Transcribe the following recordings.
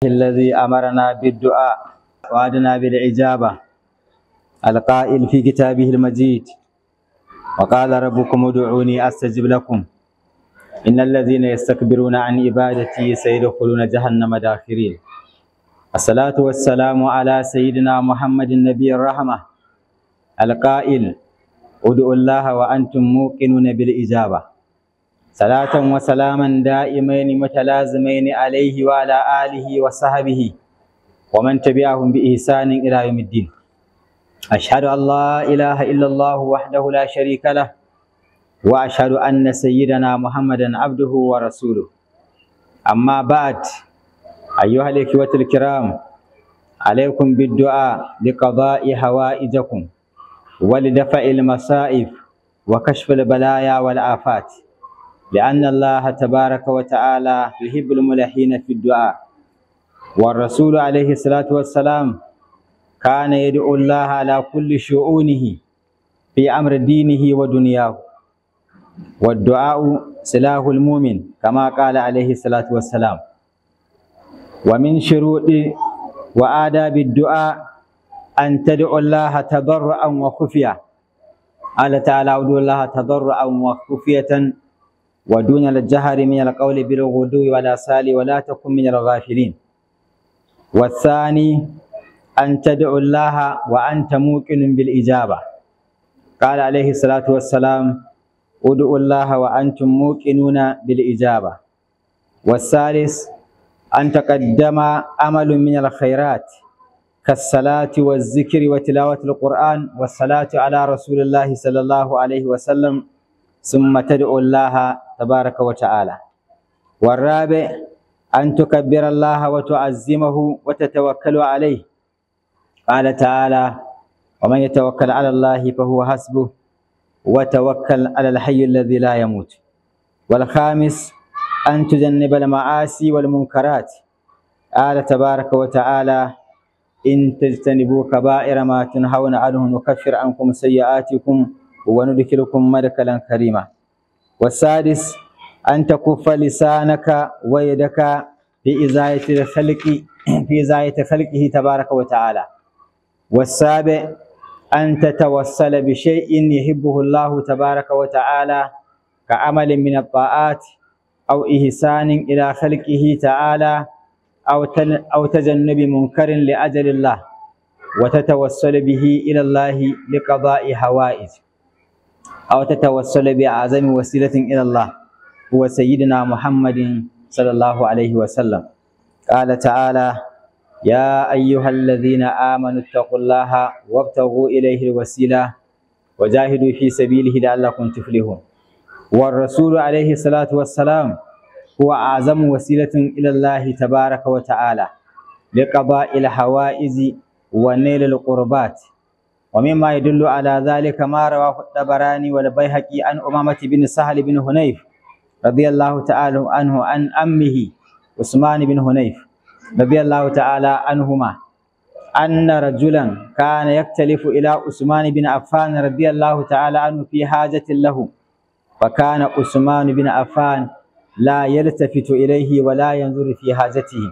الذي أمرنا بالدعاء وعدنا بالإجابة القائل في كتابه المجيد وقال ربكم ادعوني أستجب لكم إن الذين يستكبرون عن عبادتي سيدخلون جهنم داخرين الصلاة والسلام على سيدنا محمد النبي الرحمة القائل ادعوا الله وأنتم موقنون بالإجابة صلاة وسلاما دائمين متلازمين عليه وعلى آله وصحبه ومن تبعهم بإحسان إلى يوم الدين أشهد أن لا إله إلا الله وحده لا شريك له وأشهد أن سيدنا محمدا عبده ورسوله أما بعد أيها الإخوة الكرام عليكم بالدعاء لقضاء حوائجكم ولدفع المصائب وكشف البلايا والآفات لأن الله تبارك وتعالى يحب الملحين في الدعاء والرسول عليه الصلاة والسلام كان يدعو الله على كل شؤونه في أمر دينه ودنياه والدعاء سلاح المؤمن كما قال عليه الصلاة والسلام ومن شروط وآداب الدعاء أن تدعو الله تضرعا وخفية قال تعالى ادعوا الله تضرعا وخفية ودون الجهر من القول بالغدو والآصال ولا تكن من الغافلين والثاني أن تدعو الله وأنت موقن بالإجابة قال عليه الصلاة والسلام ادعوا الله وأنتم موقنون بالإجابة والثالث أن تقدم عمل من الخيرات كالصلاة والذكر وتلاوة القرآن والصلاة على رسول الله صلى الله عليه وسلم ثم تدعو الله تبارك وتعالى والرابع أن تكبر الله وتعزمه وتتوكل عليه قال تعالى ومن يتوكل على الله فهو حسبه وتوكل على الحي الذي لا يموت والخامس أن تجنب المعاصي والمنكرات قال تبارك وتعالى إن تجتنبوا كبائر ما تنهون عنه نكفر عنكم سيئاتكم وندخلكم مدخلا كريما والسادس أن تكف لسانك ويدك في إزاية الخلق في إزاية خلقه تبارك وتعالى والسابع أن تتوسل بشيء يحبه الله تبارك وتعالى كعمل من الطاعات أو إحسان إلى خلقه تعالى أو أو تجنب منكر لأجل الله وتتوسل به إلى الله لقضاء حوائج أو تتوسل بأعظم وسيلة إلى الله هو سيدنا محمد صلى الله عليه وسلم قال تعالى يا أيها الذين آمنوا اتقوا الله وابتغوا إليه الوسيلة وجاهدوا في سبيله لعلكم تفلحون والرسول عليه الصلاة والسلام هو أعظم وسيلة إلى الله تبارك وتعالى لقضاء الحوائج ونيل القربات ومما يدل على ذلك ما رواه الطبراني والبيهقي عن أمامة بن سهل بن هنيف رضي الله تعالى عنه عن أمه عثمان بن هنيف رضي الله تعالى عنهما أن رجلا كان يختلف إلى عثمان بن عفان رضي الله تعالى عنه في حاجة له فكان عثمان بن عفان لا يلتفت إليه ولا ينظر في حاجته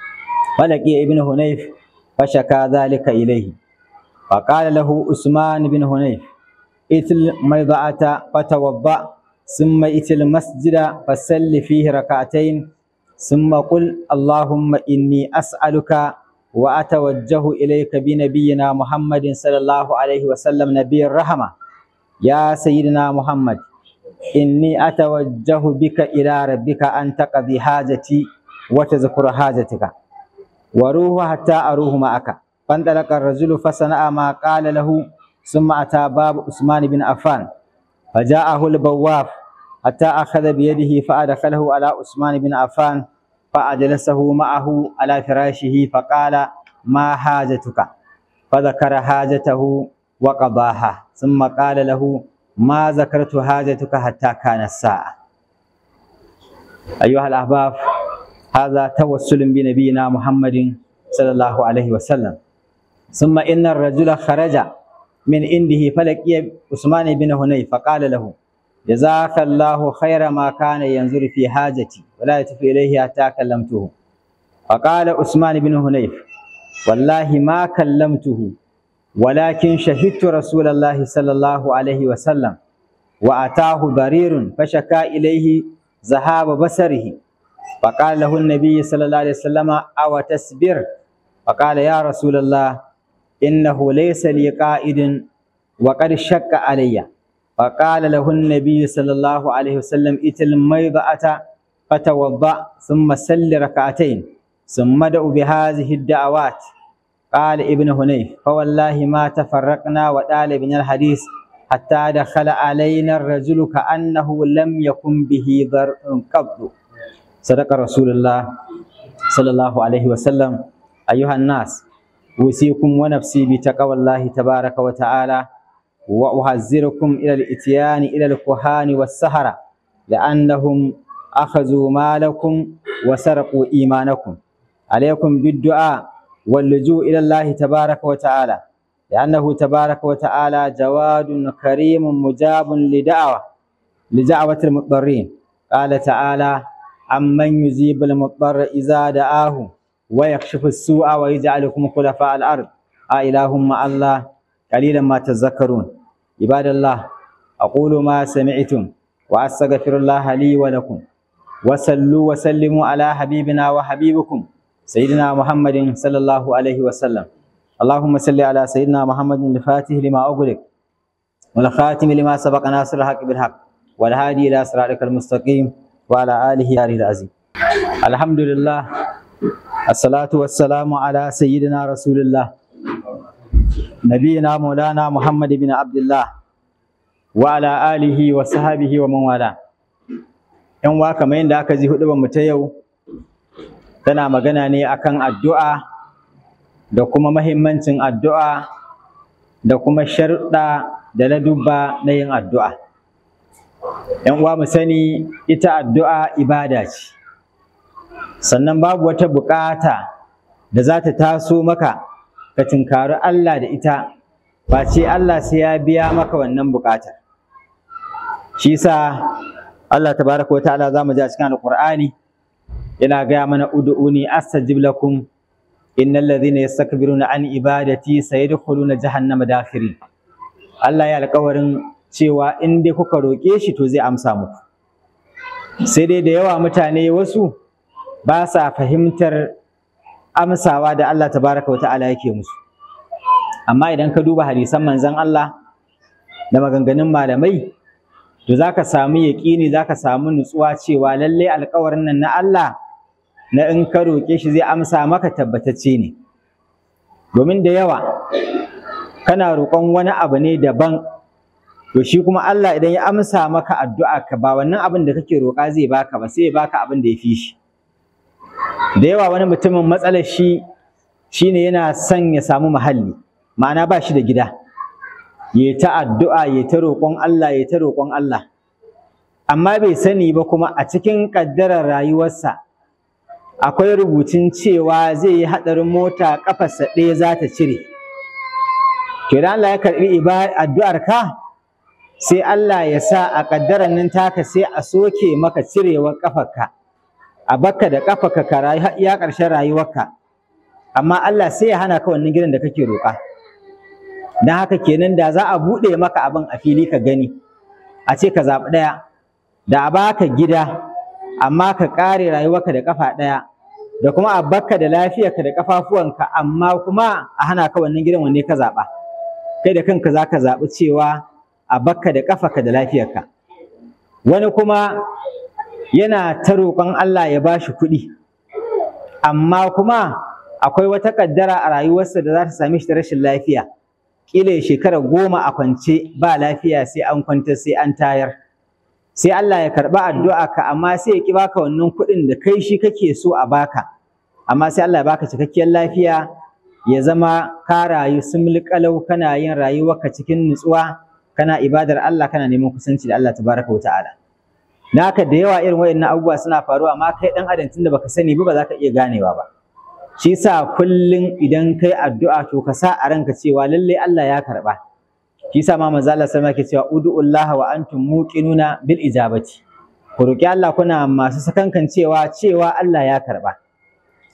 فلقي ابن هنيف فشكى ذلك إليه فقال له عثمان بن هنيف ائت الميضعة فتوضأ ثم ائت المسجد فسل فيه ركعتين ثم قل اللهم إني أسألك وأتوجه إليك بنبينا محمد صلى الله عليه وسلم نبي الرحمة يا سيدنا محمد إني أتوجه بك إلى ربك أن تقضي حاجتي وتذكر حاجتك وروح حتى أروح معك فانطلق الرجل فصنع ما قال له ثم أتى باب عثمان بن عفان فجاءه البواب حتى أخذ بيده فأدخله على عثمان بن عفان فأجلسه معه على فراشه فقال ما حاجتك فذكر حاجته وقضاها ثم قال له ما ذكرت حاجتك حتى كان الساعة أيها الأحباب هذا توسل بنبينا محمد صلى الله عليه وسلم ثم إن الرجل خرج من عنده فلقي عثمان بن هنيف فقال له جزاك الله خير ما كان ينظر في حاجتي ولا يتف إليه حتى كلمته فقال عثمان بن هنيف والله ما كلمته ولكن شهدت رسول الله صلى الله عليه وسلم وأتاه ضرير فشكا إليه ذهاب بصره فقال له النبي صلى الله عليه وسلم أو تسبر فقال يا رسول الله إنه ليس لي قائد وقد شك علي فقال له النبي صلى الله عليه وسلم ائت الميضأة فتوضأ ثم سل ركعتين ثم ادعو بهذه الدعوات قال ابن هنيف فوالله ما تفرقنا وطال من الحديث حتى دخل علينا الرجل كأنه لم يكن به ضر قبل صدق رسول الله صلى الله عليه وسلم أيها الناس أوصيكم ونفسي بتقوى الله تبارك وتعالى وأحذركم إلى الإتيان إلى الكهان والسهرة لأنهم أخذوا مالكم وسرقوا إيمانكم عليكم بالدعاء واللجوء إلى الله تبارك وتعالى لأنه تبارك وتعالى جواد كريم مجاب لدعوة لدعوة المضطرين قال تعالى عمن يجيب المضطر إذا دعاه ويكشف السوء ويجعلكم خلفاء الأرض أإله مع الله قليلا ما تذكرون عباد الله أقول ما سمعتم وأستغفر الله لي ولكم وصلوا وسلموا على حبيبنا وحبيبكم سيدنا محمد صلى الله عليه وسلم اللهم صل على سيدنا محمد الفاتح لما أغلق والخاتم لما سبق ناصر الحق بالحق والهادي إلى صراطك المستقيم وعلى آله يا العظيم الحمد لله الصلاة والسلام على سيدنا رسول الله نبينا مولانا محمد بن عبد الله وعلى آله وصحبه ومن والاه ‘yan wa kamar yadda aka ji hudu mu ta yau tana magana ne akan addu'a da kuma mahimmancin addu'a da kuma sharuɗa da na dubba na yin addu'a. ‘yan uwa mu sani ita addu'a ibada ce sannan babu wata buƙata da za ta taso maka ka tinkari Allah da ita ba ce Allah sai ya biya maka wannan buƙatar shi sa Allah tabaraka wa ta'ala zamu ji a cikin Alƙur'ani yana gaya mana ud'uni astajib lakum innal ladhina yastakbiruna an ibadati sayadkhuluna jahannama dakhirin Allah ya alƙawarin cewa in dai kuka roƙe shi to zai amsa muku sai dai da yawa mutane wasu ba sa fahimtar amsawa da Allah tabaraka wa ta'ala yake musu amma idan ka duba hadisan manzon Allah da maganganun malamai to za ka samu yaƙini za ka samu nutsuwa cewa lallai alƙawarin nan na Allah na in ka roƙe shi zai amsa maka tabbatacce ne domin da yawa kana roƙon wani abu ne daban to shi kuma Allah idan ya amsa maka addu'a ka ba wannan abin da kake roƙa zai baka ba sai ya baka abin da ya fi shi da yawa wani mutumin matsalar shi shine yana son ya samu muhalli ma'ana ba shi da gida ya ta addu'a ya ta roƙon Allah ya ta roƙon Allah amma bai sani ba kuma a cikin ƙaddarar rayuwarsa akwai rubutun cewa zai yi haɗarin mota ƙafarsa ɗaya za ta cire to idan Allah ya karɓi addu'ar ka sai Allah ya sa a ƙaddarar nan taka sai a soke maka cirewar ƙafarka a bakka da ƙafarka ka rayu har iya ƙarshen rayuwarka amma Allah sai ya hana ka wannan gidan da kake roƙa don haka kenan da za a buɗe maka abin a fili ka gani a ce ka zaɓi ɗaya da a baka gida amma ka ƙare rayuwarka da ƙafa ɗaya da kuma a bakka da lafiyarka da ƙafafuwanka amma kuma a hana ka wannan gidan wanne ka zaɓa kai da kanka za ka zaɓi cewa a bakka da ƙafarka da lafiyarka wani kuma yana ta roƙon Allah ya ba shi kuɗi amma kuma akwai wata ƙaddara a rayuwarsa da za ta same shi da rashin lafiya kila ya shekara goma a kwance ba lafiya sai an kwanta sai an tayar sai Allah ya karɓi addu'a ka amma sai ya ki baka wannan kuɗin da kai shi kake so a baka amma sai Allah ya baka cikakkiyar lafiya ya zama ka rayu sumul kalau kana yin rayuwarka cikin nutsuwa kana ibadar Allah kana neman kusanci da Allah tabaraka wa ta'ala naka da yawa irin wayannan abubuwa suna faruwa amma kai dan adam tunda baka sani ba ba za ka iya ganewa ba shi sa kullum idan kai addu'a to ka sa a ranka cewa lalle Allah ya karba shi sa ma manzo Allah sallama ke cewa ud'ullaha wa antum muqinuna bil ijabati ku roki Allah kuna masu sakankan cewa cewa Allah ya karba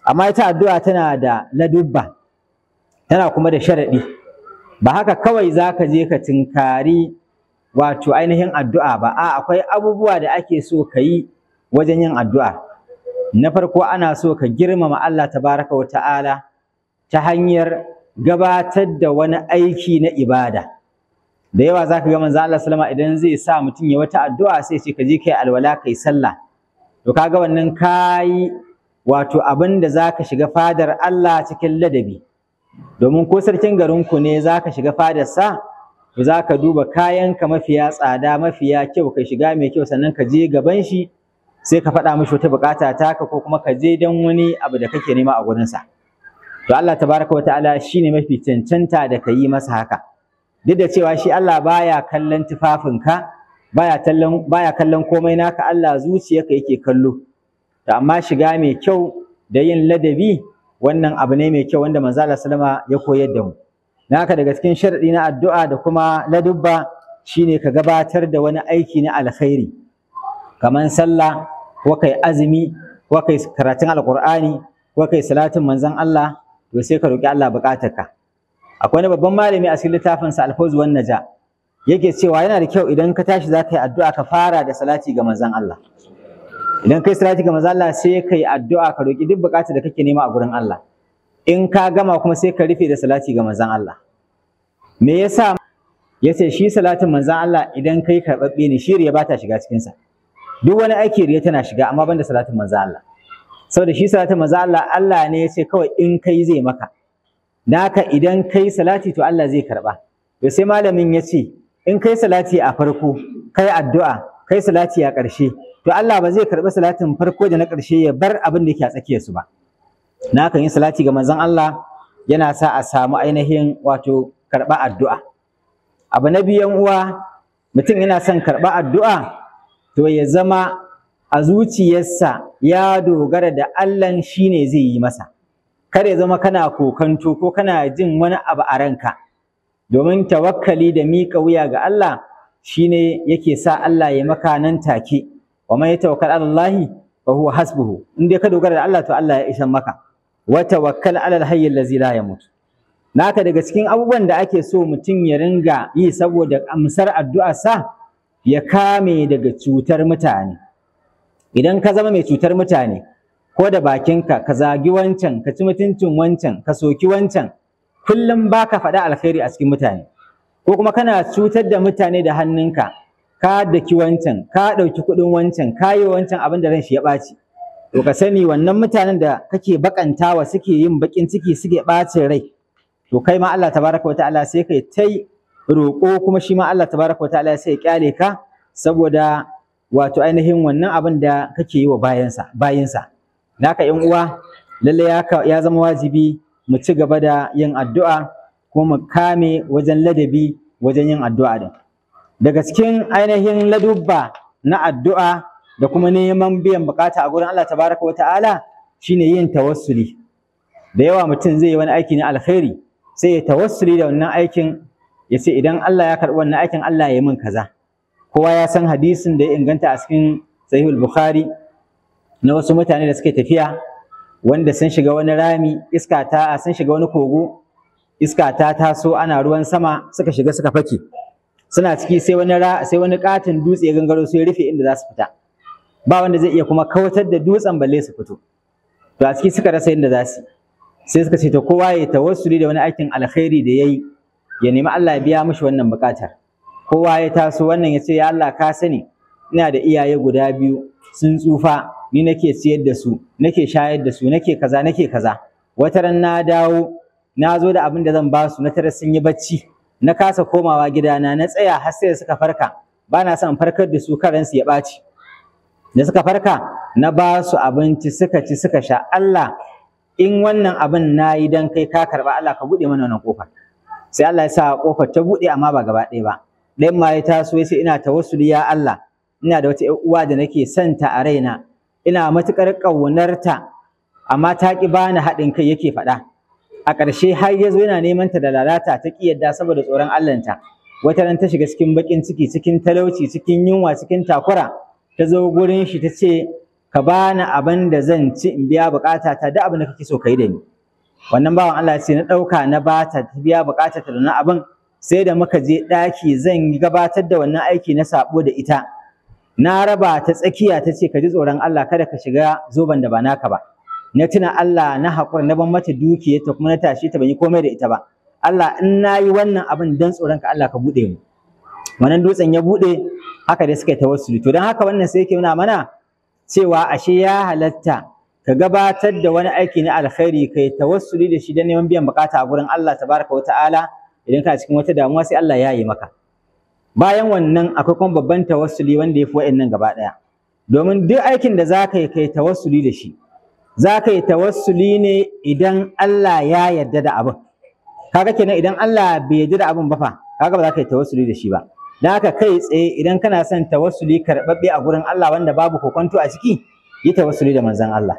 amma ita addu'a tana da ladubba tana kuma da sharaɗi ba haka kawai za ka je ka tinkari wato ainihin addu'a ba a akwai abubuwa da ake so ka yi wajen yin addu'a na farko ana so ka girmama Allah tabaraka wa ta'ala ta hanyar gabatar da wani aiki na ibada da yawa za ka ga manzo Allah sallama idan zai sa mutum ya wata addu'a sai ce ka je kai alwala kai sallah to kaga wannan kayi wato abin da za ka shiga fadar Allah cikin ladabi domin ko sarkin garinku ne za ka shiga fadarsa to za ka duba kayanka mafiya tsada mafiya kyau ka shiga mai kyau sannan ka je gaban shi sai ka faɗa mishi wata buƙata taka ko kuma ka je don wani abu da kake nema a gurinsa to Allah tabaraka wataala shine mafi cancanta da ka yi masa haka duk da cewa shi Allah baya kallon tufafinka baya kallon baya kallon komai naka Allah zuciyarka yake kallo to amma shiga mai kyau da yin ladabi wannan abu ne mai kyau wanda manzo Allah sallama ya koyar da mu dan haka daga cikin sharadi na addu'a da kuma ladubba shine ka gabatar da wani aiki na alkhairi kaman sallah ko kai azumi ko kai karatun alqur'ani ko kai salatin manzon Allah to sai ka roki Allah bukatarka akwai wani babban malami a cikin littafin sa alfawz wan naja yake cewa yana da kyau idan ka tashi za ka yi addu'a ka fara da salati ga manzon Allah idan kai salati ga manzo Allah sai kai addu'a ka roki duk bukatar da kake nema a gurin Allah in ka gama kuma sai ka rufe da salati ga manzon Allah me yasa yace shi salatin manzon Allah idan kai karbabbe ne shi riya ba ta shiga cikin sa duk wani aiki riya tana shiga amma banda salatin manzon Allah saboda shi salatin manzon Allah Allah ne yace kawai in kai zai maka naka idan kai salati to Allah zai karba to sai malamin yace in kai salati a farko kai addu'a kai salati a ƙarshe to Allah ba zai karɓi salatin farko da na ƙarshe ya bar abin da yake a tsakiyarsu ba na kan yi salati ga manzon Allah yana sa a samu ainihin wato karɓa addu'a abu na biyan uwa mutum yana son karɓa addu'a to ya zama a zuciyarsa ya dogara da Allah shine zai yi masa kada ya zama kana kokanto ko kana jin wani abu a ranka domin tawakkali da miƙa wuya ga Allah shine yake sa Allah ya maka nan take wa man yatawakkal ala Allah fa huwa hasbuhu in dai ka dogara da Allah to Allah ya ishan maka wa tawakkal ala al-hayy allazi la yamut naka daga cikin abubuwan da ake so mutum ya ringa yi saboda amsar addu'a sa ya kame daga cutar mutane idan ka zama mai cutar mutane ko da bakinka ka zagi wancan ka ci mutuncin wancan ka soki wancan kullum baka faɗa alkhairi a cikin mutane ko kuma kana cutar da mutane da hannunka ka daki wancan ka ɗauki kuɗin wancan ka yi wancan abin da ran shi ya ɓaci to ka sani wannan mutanen da kake bakantawa suke yin bakin ciki suke ɓacin rai to kai ma Allah tabaraka wa ta'ala sai kai tai roƙo kuma shi ma Allah tabaraka wa ta'ala sai ya kyale ka saboda wato ainihin wannan abin da kake yi wa bayansa bayinsa naka yan uwa lalle ya ya zama wajibi mu ci gaba da yin addu'a kuma mu kame wajen ladabi wajen yin addu'a din daga cikin ainihin ladubba na addu'a da kuma neman biyan bukata a gurin Allah tabaraka wa ta'ala shine yin tawassuli da yawa mutum zai yi wani aiki na alkhairi sai ya tawassuli da wannan aikin ya ce idan Allah ya karɓi wannan aikin Allah ya yi min kaza kowa ya san hadisin da ya inganta a cikin sahihul bukhari na wasu mutane da suke tafiya wanda sun shiga wani rami iska ta sun shiga wani kogo iska ta taso ana ruwan sama suka shiga suka fake suna ciki sai wani sai wani katin dutse ya gangaro su ya rufe inda za su fita ba wanda zai iya kuma kawatar da dutsen balle su fito to a ciki suka rasa inda za su sai suka ce to kowa ya tawassuli da wani aikin alkhairi da yayi ya nemi Allah ya biya mishi wannan bukatar kowa ya taso wannan ya ce ya Allah ka sani ina da iyaye guda biyu sun tsufa ni nake ciyar da su nake shayar da su nake kaza nake kaza wata ran na dawo na zo da abin da zan ba su na tare sun yi bacci na kasa komawa gidana na tsaya har sai suka farka ba na son farkar da su karansu ya ɓaci da suka farka na ba su abinci suka ci suka sha Allah in wannan abin na yi dan kai ka karba Allah ka buɗe mana wannan kofar sai Allah ya sa kofar ta buɗe amma ba gaba ɗaya ba ɗayan ma ya taso ya ce ina tawassuli ya Allah ina da wata uwa da nake santa a raina ina matuƙar ƙaunarta amma ta ƙi bani haɗin kai yake faɗa a ƙarshe har ya zo yana neman ta da lalata ta ƙi yadda saboda tsoron Allahnta wata ran ta shiga cikin baƙin ciki cikin talauci cikin yunwa cikin takura ta zo gurin shi ta ce ka bani abin da zan ci in biya bukata ta da abin da kake so kai da ni wannan bawan Allah ce na ɗauka na bata ta biya bukata ta da na abin sai da muka je ɗaki zan gabatar da wannan aiki na sabo da ita na raba ta tsakiya ta ce ka ji tsoron Allah kada ka shiga zoban da ba naka ba na tuna Allah na haƙura na ban mata dukiyarta kuma na tashi ta ban yi komai da ita ba Allah in na yi wannan abin dan tsoron ka Allah ka buɗe mu wannan dutsen ya buɗe haka dai suka yi tawassuli to don haka wannan sai yake nuna mana cewa ashe ya halatta ka gabatar da wani aiki na alkhairi kai tawassuli da shi don neman biyan bukata a gurin Allah tabaraka wata'ala idan ka cikin wata damuwa sai Allah ya yi maka bayan wannan akwai kuma babban tawassuli wanda ya fi wa'annan gaba ɗaya domin duk aikin da za ka yi kai tawassuli da shi za ka yi tawassuli ne idan Allah ya yarda da abin kaga kenan idan Allah bai yarda da abin ba fa kaga ba za ka yi tawassuli da shi ba dan haka kai tsaye idan kana son tawassuli karɓaɓɓe a gurin Allah wanda babu kokonto a ciki yi tawassuli da manzon Allah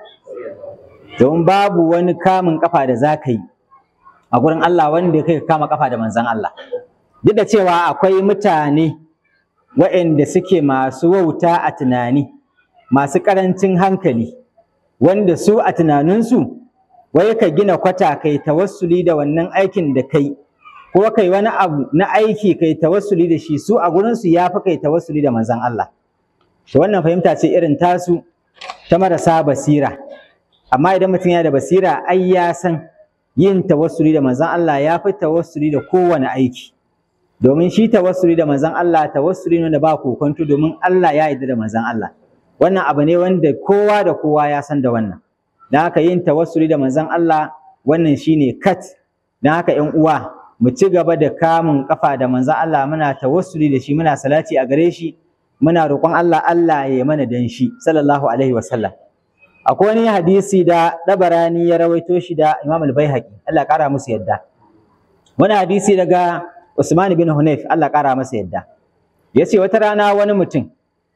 domin babu wani kamun kafa da za ka yi a gurin Allah wanda kai ka kama kafa da manzon Allah duk da cewa akwai mutane waɗanda suke masu wauta a tunani masu ƙarancin hankali wanda su a tunaninsu wai ka gina kwata kai tawassuli da wannan aikin da kai ko kai wani abu na aiki kai tawassuli da shi su a gurinsu ya fi kai tawassuli da manzon Allah to wannan fahimta ce irin tasu ta marasa basira amma idan mutum yana da basira ai ya san yin tawassuli da manzon Allah ya fi tawassuli da kowane aiki domin shi tawassuli da manzon Allah tawassuli ne da ba kokonto domin Allah ya yarda da manzon Allah wannan abu ne wanda kowa da kowa ya san da wannan dan haka yin tawassuli da manzon Allah wannan shine kat dan haka ƴan uwa mu ci gaba da kamun kafa da manzon Allah muna tawassuli da shi muna salati a gare shi muna roƙon Allah Allah ya mana dan shi sallallahu alaihi wasallam akwai wani hadisi da dabarani ya rawaito shi da Imam al-Baihaqi Allah ya kara musu yadda wani hadisi daga Usman bin Hunayf Allah kara masa yadda yace wata rana wani mutum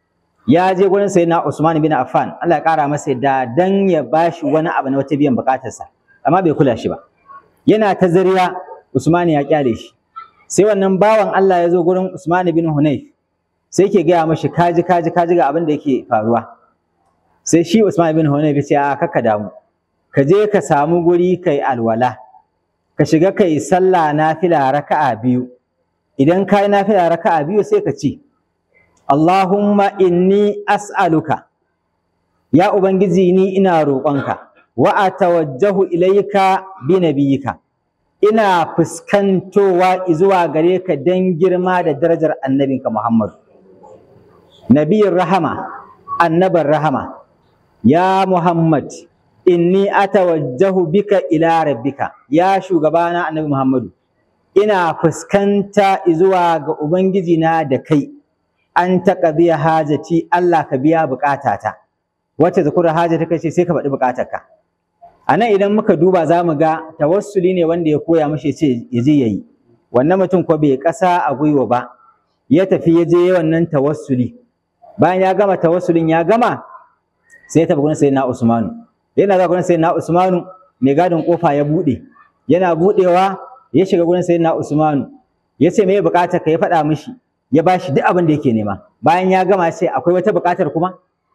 ya je gurin sayyidina Usman bin Affan Allah ya kara masa yadda dan ya bashi wani abu na wata biyan bukatarsa amma bai kula shi ba yana ta zariya Usman ya kyale shi sai wannan bawan Allah ya zo gurin Usman bin Hunayf sai ke gaya mashi kaji kaji kaji ga abin da yake faruwa sai shi Usman bin Hunayf ya ce a kaka damu ka je ka samu guri kai alwala ka shiga kai sallah nafila raka'a biyu idan ka yi nafila raka'a biyu sai ka ce Allahumma inni as'aluka ya ubangiji ni ina roƙonka wa atawajjahu ilayka bi nabiyika ina fuskantowa zuwa gare ka dan girma da darajar annabinka Muhammad nabiyin rahama annabar rahama ya Muhammad inni atawajjahu bika ila rabbika ya shugabana annabi Muhammadu ina fuskanta zuwa ga ubangiji na da kai an taqdiya hajati Allah ka biya bukatata wacce zakura hajata kace sai ka faɗi bukatarka anan idan muka duba zamu ga tawassuli ne wanda ya koya mashi ce ya je yayi wannan mutum ko bai kasa a gwiwa ba ya tafi ya je wannan tawassuli bayan ya gama tawassulin ya gama sai ya tafi gurin sayyidina Usmanu yana zuwa gurin sayyidina Usmanu mai gadin kofa ya bude yana budewa ya shiga gurin sayyidina Usmanu ya ce me bukatar ka ya faɗa mishi ya bashi duk abin da yake nema bayan ya gama sai akwai wata bukatar kuma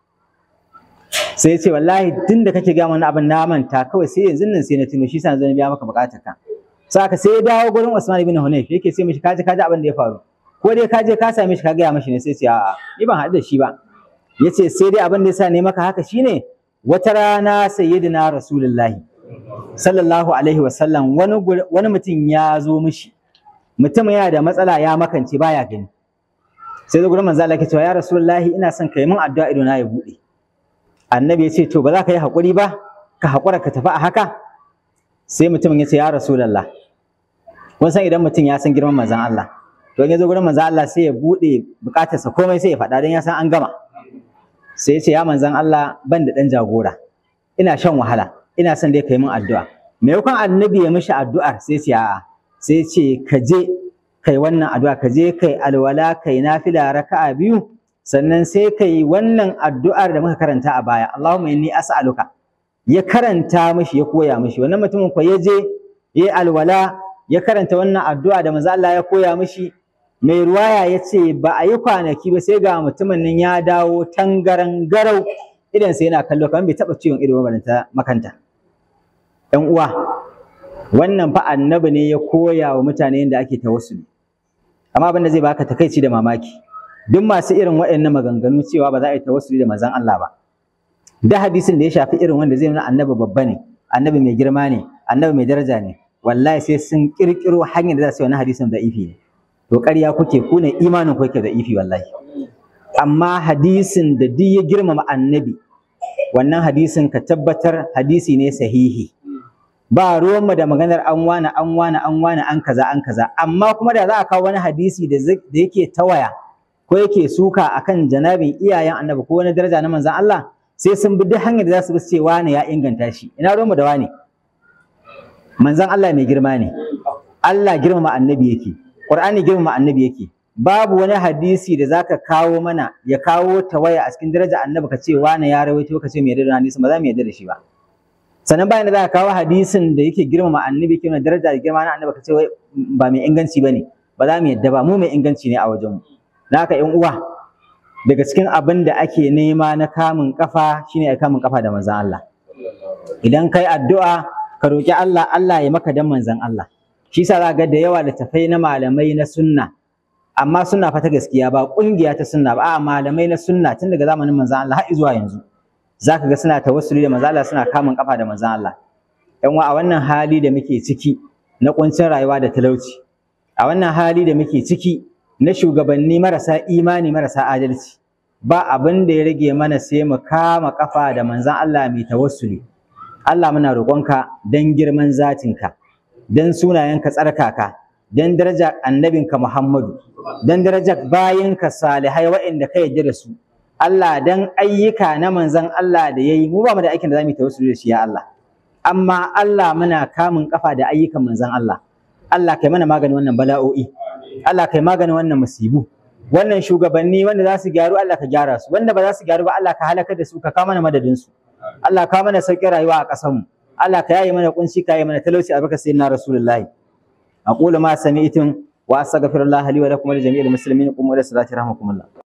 sai ya ce wallahi tun da kake gama wani abin na manta kawai sai yanzu nan sai na tuno shi sa zan biya maka bukatar ka saka sai ya dawo gurin Usman ibn Hunayf yake sai mishi kaji kaji abin da ya faru ko dai ka je ka same shi ka gaya mishi ne sai ce a'a ni ban haɗu da shi ba yace sai dai abin da yasa ne maka haka shine wata rana sayyidina rasulullahi sallallahu alaihi wasallam wani wani mutum ya zo mishi mutum yana da matsala ya makance baya gani sai zo gurin manzo Allah yake cewa ya rasulullahi ina son kai min addu'a ido na ya bude annabi ya ce to ba za ka yi haƙuri ba ka haƙura ka tafi a haka sai mutumin ya ce ya rasulullah kun san idan mutum ya san girman manzon Allah to in ya zo gurin manzon Allah sai ya bude bukatarsa komai sai ya faɗa don ya san an gama sai ya ce ya manzon Allah ban da ɗan jagora ina shan wahala ina son dai kai min addu'a maimakon annabi ya mishi addu'ar sai ce a'a sai ce ka je kai wannan addu'a ka je kai alwala kai nafila raka'a biyu sannan sai kai wannan addu'ar da muka karanta a baya Allahumma inni as'aluka ya karanta mishi ya koya mishi wannan mutumin ko ya je yayi alwala ya karanta wannan addu'a da manzo Allah ya koya mishi mai ruwaya ya ce ba a yi kwanaki ba sai ga mutumin nan ya dawo tangaran garau idan sai yana kallo kamar bai taɓa ciwon ido ba ta makanta ‘yan uwa wannan fa annabi ne ya koya wa mutane yadda ake tawassuli amma abin da zai baka takaici da mamaki duk masu irin waɗannan maganganu cewa ba za a yi tawassuli da manzon Allah ba da hadisin da ya shafi irin wanda zai nuna annabi babba ne annabi mai girma ne annabi mai daraja ne wallahi sai sun kirkiro hanyar da za su yi wani hadisin da ifi ne to ƙarya kuke ku ne imanin ku yake da ifi wallahi amma hadisin da duk ya girmama annabi wannan hadisin ka tabbatar hadisi ne sahihi ba ruwanmu da maganar an wane an wane an wane an kaza an kaza amma kuma da za a kawo wani hadisi da yake tawaya ko yake suka akan janabin iyayen annabi ko wani daraja na manzon Allah sai sun bi duk hanyar da za su bi ce wane ya inganta shi ina ruwanmu da wane manzon Allah mai girma ne Allah girmama annabi yake Qur'ani girmama annabi yake babu wani hadisi da zaka kawo mana ya kawo tawaya a cikin daraja annabi ka ce wane ya rawaito ka ce mai yarda da hadisi ba za mu yarda da shi ba sannan bayan da za ka kawo hadisin da yake girmama annabi ke daraja da girma na annabi ka ce wai ba mai inganci bane ba za mu yadda ba mu mai inganci ne a wajenmu na haka ƴan uwa daga cikin abin da ake nema na kamun kafa shine ya kamun kafa da manzon Allah idan kai addu'a ka roki Allah Allah ya maka dan manzon Allah shi yasa za ga da yawa littafai na malamai na sunna amma sunna fa ta gaskiya ba kungiya ta sunna ba a malamai na sunna tun daga zamanin manzon Allah har zuwa yanzu zaka ga suna tawassuli da manzo Allah suna kamun kafa da manzo Allah yan a wannan hali da muke ciki na kuncin rayuwa da talauci a wannan hali da muke ciki na shugabanni marasa imani marasa adalci ba abin da ya rage mana sai mu kama kafa da manzon Allah mai tawassuli Allah muna roƙonka dan girman zatinka dan sunayenka tsarkaka dan daraja annabinka Muhammadu dan darajar bayinka salihai waɗanda ka yarda da su Allah dan ayyuka na manzon Allah da yayi mu ba mu da aikin da zamu yi tawassuli da shi ya Allah amma Allah muna kamun kafa da ayyukan manzon Allah Allah kai mana maganin wannan bala'o'i Allah kai maganin wannan musibu wannan shugabanni wanda za su gyaru Allah ka gyara su wanda ba za su gyaru ba Allah ka halaka da su ka kawo mana madadin su Allah ka mana sauƙin rayuwa a ƙasar mu Allah ka yaye mana kunci ka yaye mana talauci a barka sayyidina rasulullahi aqulu ma sami'tum wa astaghfirullah li wa lakum wa li jami'il muslimin qumu ila salati rahmakumullah